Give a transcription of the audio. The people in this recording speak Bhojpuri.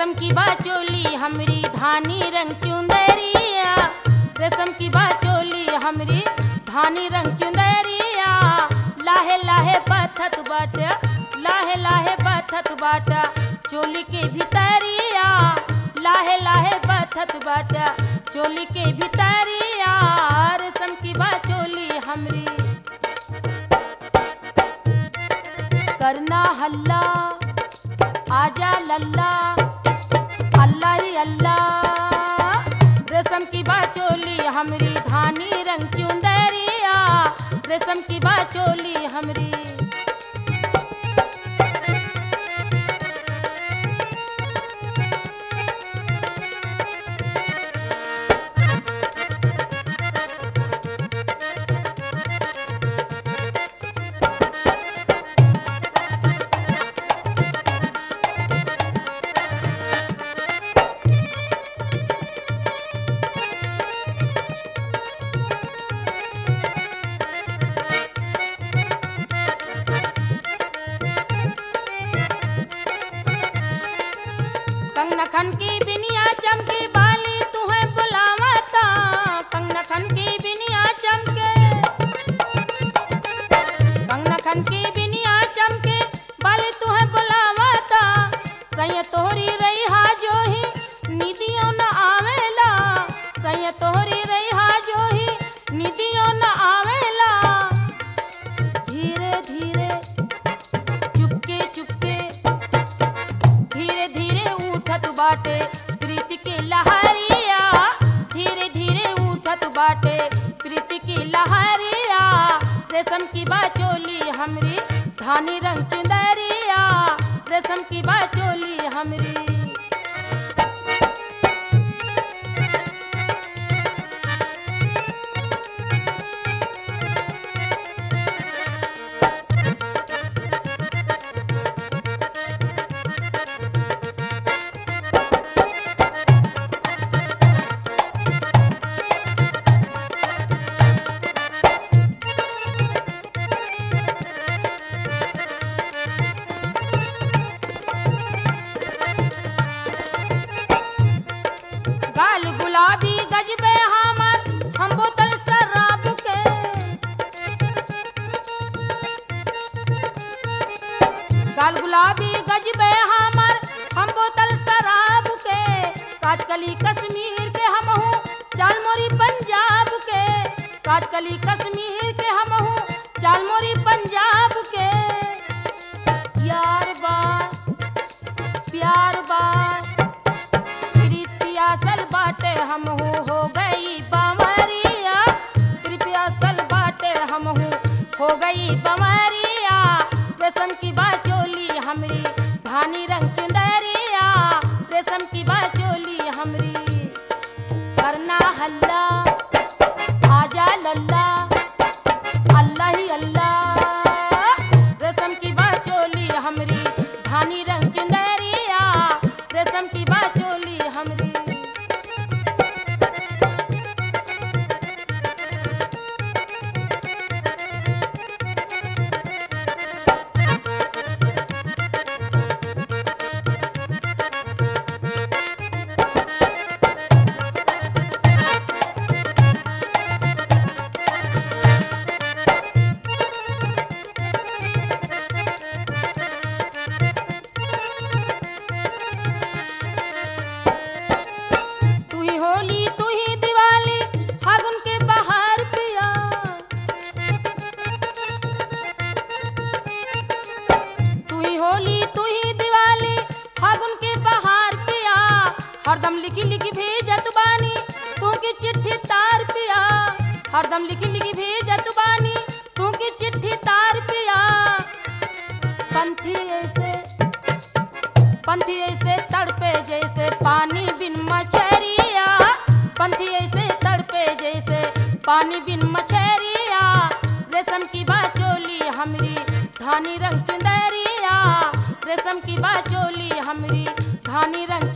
रेशम की बाचोली हमरी धानी रंग चुंदरिया रेशम की बाचोली हमरी धानी रंग चुंदरिया लाहे लाहे पथत बाटा लाहे लाहे पथत बाटा चोली के भितरिया लाहे लाहे पथत बाटा चोली के भितरिया रेशम की बाचोली हमरी करना हल्ला आजा लल्ला अल्लाह ही अल्लाह रेशम की बाचोली हमरी धानी रंग चुंदरिया रेशम की बाचोली हमरी कंगना खन की बिनिया चमके बाली तुम्हें बुलावता कंगना खन की बिनिया चमके कंगना खन की बिनिया चमके बाली तुम्हें बुलावता सैय तोहरी रही हा जो ही निदियों न आवेला सैय तोहरी रही हा जो ही निदियों न आवेला धीरे धीरे चुपके चुपके धीरे धीरे उठत बाटे प्रीति की लहरिया धीरे धीरे उठत बाटे प्रीति की लहरिया रेशम की बाचोली हमरी धानी रंग चुंदरिया रेशम की बाचोली हमरी गाल गुलाबी गजबे हमर हम बोतल शराब के गाल गुलाबी गजबे हमर हम बोतल शराब के काटकली कश्मीर के हम हूँ चाल मोरी पंजाब के काटकली कश्मीर के हम हूँ चाल मोरी पंजाब के यार बा प्यार बा प्रीत पियासल बाटे हम हूँ हो गई बमरिया प्रीत पियासल बाटे हम हूँ हो गई बमरिया रेशम की बाचोली हमरी धानी रंग चुंदरिया रेशम की बाचोली हमरी करना हल्ला आजा लल्ला अल्लाह ही अल्लाह रेशम की बाचोली हमरी धानी रंग चुंदरिया रेशम की बाचोली हमरी तू ही होली तू ही दिवाली फागुन के बहार पिया तू ही होली तू ही दिवाली फागुन के बहार पिया हरदम लिखी लिखी भेजत बानी तू की चिट्ठी तार पिया हरदम लिखी लिखी भेजत बानी तू की चिट्ठी तार पिया पंथी ऐसे पंथी ऐसे तड़पे जैसे पानी बिन मछरिया पंथी ऐसे तड़पे जैसे पानी बिन मछरिया रेशम की बाचोली हमरी धानी रंग चुंदरिया रेशम की बाचोली हमरी धानी रंग